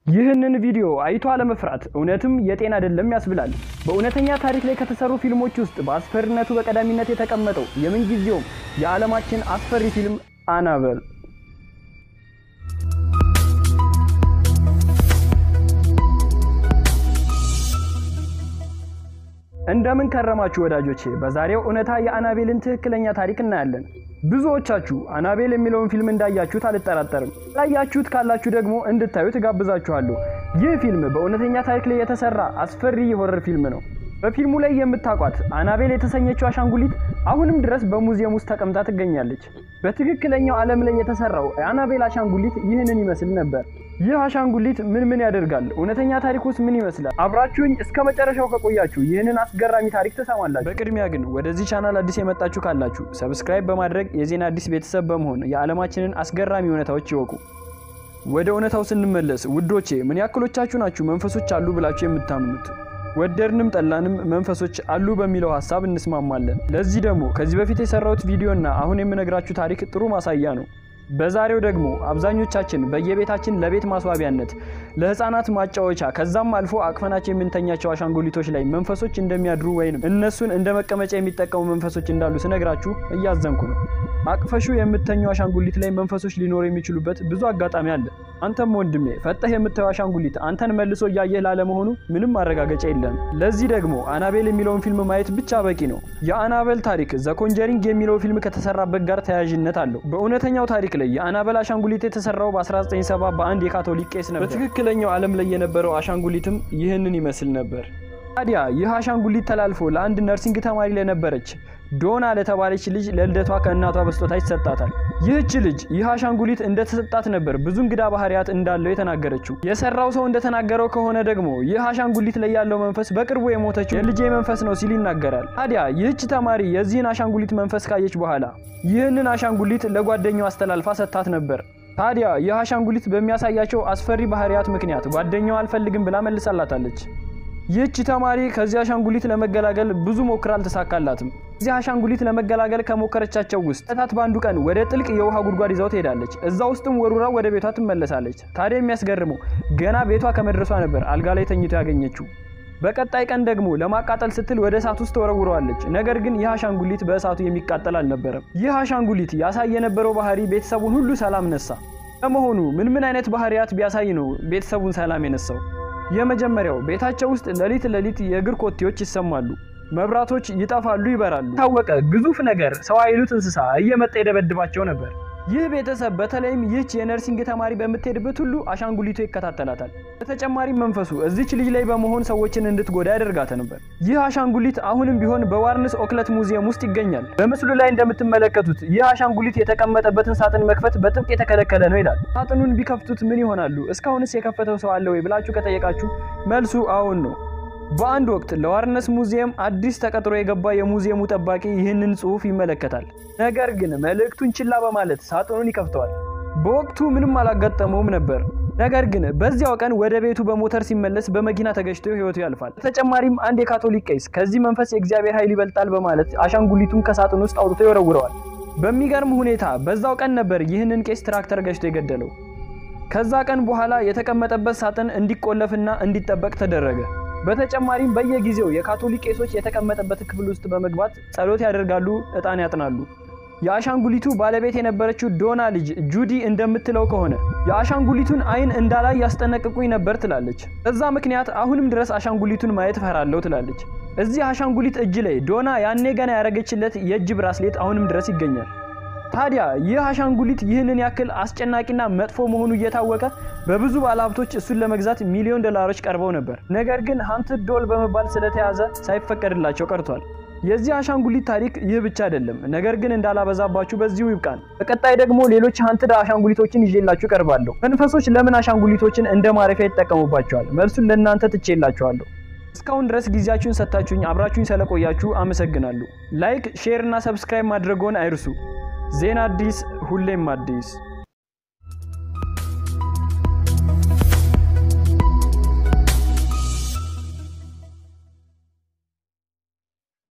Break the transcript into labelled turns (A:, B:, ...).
A: ይህንን ቪዲዮ አይቶ አለመፍራት እውነትም የጤና አይደለም ያስብላል። በእውነተኛ ታሪክ ላይ ከተሰሩ ፊልሞች ውስጥ በአስፈሪነቱ በቀዳሚነት የተቀመጠው የምንጊዜውም የዓለማችን አስፈሪ ፊልም አናበል እንደምን ከረማችሁ ወዳጆቼ። በዛሬው እውነታ የአናቤልን ትክክለኛ ታሪክ እናያለን። ብዙዎቻችሁ አናቤል የሚለውን ፊልም እንዳያችሁት አልጠራጠርም። ላያችሁት ካላችሁ ደግሞ እንድታዩት እጋብዛችኋለሁ። ይህ ፊልም በእውነተኛ ታሪክ ላይ የተሰራ አስፈሪ የሆረር ፊልም ነው። በፊልሙ ላይ የምታውቋት አናቤል የተሰኘችው አሻንጉሊት አሁንም ድረስ በሙዚየም ውስጥ ተቀምጣ ትገኛለች። በትክክለኛው ዓለም ላይ የተሰራው የአናቤል አሻንጉሊት ይህንን ይመስል ነበር። ይህ አሻንጉሊት ምን ምን ያደርጋል? እውነተኛ ታሪክ ውስጥ ምን ይመስላል? አብራችሁኝ እስከ መጨረሻው ከቆያችሁ ይህንን አስገራሚ ታሪክ ትሰማላችሁ። በቅድሚያ ግን ወደዚህ ቻናል አዲስ የመጣችሁ ካላችሁ ሰብስክራይብ በማድረግ የዜና አዲስ ቤተሰብ በመሆን የዓለማችንን አስገራሚ እውነታዎች ይወቁ። ወደ እውነታው ስንመለስ ውዶቼ፣ ምን ያክሎቻችሁ ናችሁ መንፈሶች አሉ ብላችሁ የምታምኑት? ወደድንም ጠላንም መንፈሶች አሉ በሚለው ሀሳብ እንስማማለን። ለዚህ ደግሞ ከዚህ በፊት የሰራሁት ቪዲዮና አሁን የምነግራችሁ ታሪክ ጥሩ ማሳያ ነው። በዛሬው ደግሞ አብዛኞቻችን በየቤታችን ለቤት ማስዋቢያነት፣ ለህፃናት ማጫወቻ ከዛም አልፎ አቅፈናቸው የምንተኛቸው አሻንጉሊቶች ላይ መንፈሶች እንደሚያድሩ ወይም እነሱን እንደ መቀመጫ የሚጠቀሙ መንፈሶች እንዳሉ ስነግራችሁ እያዘንኩ ነው። አቅፈሹ የምተኘው አሻንጉሊት ላይ መንፈሶች ሊኖሩ የሚችሉበት ብዙ አጋጣሚ አለ። አንተም ወንድሜ ፈጠህ የምታየው አሻንጉሊት አንተን መልሶ እያየህ ላለመሆኑ ምንም ማረጋገጫ የለም። ለዚህ ደግሞ አናቤል የሚለውን ፊልም ማየት ብቻ በቂ ነው። የአናቤል ታሪክ ዘ ኮንጀሪንግ የሚለው ፊልም ከተሰራበት ጋር ተያያዥነት አለው። በእውነተኛው ታሪክ ላይ የአናቤል አሻንጉሊት የተሰራው በ1970 በአንድ የካቶሊክ ቄስ ነበር። በትክክለኛው ዓለም ላይ የነበረው አሻንጉሊትም ይህንን ይመስል ነበር። ታዲያ ይህ አሻንጉሊት ተላልፎ ለአንድ ነርሲንግ ተማሪ ለነበረች ዶና ለተባለች ልጅ ለልደቷ ከእናቷ በስጦታ ይሰጣታል። ይህች ልጅ ይህ አሻንጉሊት እንደተሰጣት ነበር ብዙ እንግዳ ባህሪያት እንዳለው የተናገረችው። የሰራው ሰው እንደተናገረው ከሆነ ደግሞ ይህ አሻንጉሊት ላይ ያለው መንፈስ በቅርቡ የሞተችው የልጄ መንፈስ ነው ሲል ይናገራል። ታዲያ ይህች ተማሪ የዚህን አሻንጉሊት መንፈስ ካየች በኋላ ይህንን አሻንጉሊት ለጓደኛው አስተላልፋ ሰጥታት ነበር። ታዲያ ይህ አሻንጉሊት በሚያሳያቸው አስፈሪ ባህሪያት ምክንያት ጓደኛው አልፈልግም ብላ መልሳላታለች። ይህች ተማሪ ከዚህ አሻንጉሊት ለመገላገል ብዙ ሞክራ አልተሳካላትም። እዚህ አሻንጉሊት ለመገላገል ከሞከረቻቸው ውስጥ እታት በአንዱ ቀን ወደ ጥልቅ የውሃ ጉድጓድ ይዛው ትሄዳለች። እዛ ውስጥም ወሩራ ወደ ቤቷ ትመለሳለች። ታዲያ የሚያስገርመው ገና ቤቷ ከመድረሷ ነበር አልጋ ላይ ተኝቶ ያገኘችው። በቀጣይ ቀን ደግሞ ለማቃጠል ስትል ወደ እሳት ውስጥ ተወረውረዋለች። ነገር ግን ይህ አሻንጉሊት በእሳቱ የሚቃጠል አልነበረም። ይህ አሻንጉሊት ያሳይ የነበረው ባህሪ ቤተሰቡን ሁሉ ሰላም ነሳ። ለመሆኑ ምን ምን አይነት ባህሪያት ቢያሳይ ነው ቤተሰቡን ሰላም የነሳው? የመጀመሪያው ቤታቸው ውስጥ ሌሊት ሌሊት የእግር ኮቴዎች ይሰማሉ። መብራቶች ይጠፋሉ፣ ይበራሉ። ታወቀ ግዙፍ ነገር ሰው አይሉት እንስሳ እየመጣ ይደበድባቸው ነበር። ይህ ቤተሰብ በተለይም ይህች የነርሲንግ ተማሪ በምትሄድበት ሁሉ አሻንጉሊቱ ይከታተላታል። በተጨማሪም መንፈሱ እዚች ልጅ ላይ በመሆን ሰዎችን እንድትጎዳ ያደርጋት ነበር። ይህ አሻንጉሊት አሁንም ቢሆን በዋርንስ ኦክለት ሙዚየም ውስጥ ይገኛል። በምስሉ ላይ እንደምትመለከቱት ይህ አሻንጉሊት የተቀመጠበትን ሳጥን መክፈት በጥብቅ የተከለከለ ነው ይላል። ሳጥኑን ቢከፍቱት ምን ይሆናሉ? እስካሁንስ የከፈተው ሰው አለ ወይ ብላችሁ ከጠየቃችሁ መልሱ አዎን ነው። በአንድ ወቅት ለዋርነስ ሙዚየም አዲስ ተቀጥሮ የገባ የሙዚየሙ ጠባቂ ይህንን ጽሑፍ ይመለከታል። ነገር ግን መልእክቱን ችላ በማለት ሳጥኑን ይከፍተዋል። በወቅቱ ምንም አላጋጠመውም ነበር። ነገር ግን በዚያው ቀን ወደ ቤቱ በሞተር ሲመለስ በመኪና ተገጭቶ ሕይወቱ ያልፋል። በተጨማሪም አንድ የካቶሊክ ቄስ ከዚህ መንፈስ የእግዚአብሔር ኃይል ይበልጣል በማለት አሻንጉሊቱን ከሳጥን ውስጥ አውጥቶ ይወረውረዋል። በሚገርም ሁኔታ በዛው ቀን ነበር ይህንን ቄስ ትራክተር ገጭቶ የገደለው። ከዛ ቀን በኋላ የተቀመጠበት ሳጥን እንዲቆለፍና እንዲጠበቅ ተደረገ። በተጨማሪም በየጊዜው የካቶሊክ ቄሶች የተቀመጠበት ክፍል ውስጥ በመግባት ጸሎት ያደርጋሉ፣ ዕጣን ያጥናሉ። የአሻንጉሊቱ ባለቤት የነበረችው ዶና ልጅ ጁዲ እንደምትለው ከሆነ የአሻንጉሊቱን ዓይን እንዳላይ ያስጠነቅቁኝ ነበር ትላለች። በዛ ምክንያት አሁንም ድረስ አሻንጉሊቱን ማየት እፈራለሁ ትላለች። እዚህ አሻንጉሊት እጅ ላይ ዶና ያኔ ገና ያደረገችለት የእጅ ብራስሌት አሁንም ድረስ ይገኛል። ታዲያ ይህ አሻንጉሊት ይህንን ያክል አስጨናቂና መጥፎ መሆኑ እየታወቀ በብዙ ባለሀብቶች እሱን ለመግዛት ሚሊዮን ዶላሮች ቀርበው ነበር። ነገር ግን ሃንትድ ዶል በመባል ስለተያዘ ሳይፈቀድላቸው ቀርቷል። የዚህ አሻንጉሊት ታሪክ ይህ ብቻ አይደለም። ነገር ግን እንዳላበዛባችሁ በዚሁ ይብቃን። በቀጣይ ደግሞ ሌሎች ሃንትድ አሻንጉሊቶችን ይዤላችሁ ቀርባለሁ። መንፈሶች ለምን አሻንጉሊቶችን እንደ ማረፊያ ይጠቀሙባቸዋል? መልሱን ለእናንተ ትቼላችኋለሁ። እስካሁን ድረስ ጊዜያችሁን ሰጥታችሁኝ አብራችሁኝ ስለቆያችሁ አመሰግናለሁ። ላይክ፣ ሼር እና ሰብስክራይብ ማድረግዎን አይርሱ። ዜና አዲስ ሁሌም አዲስ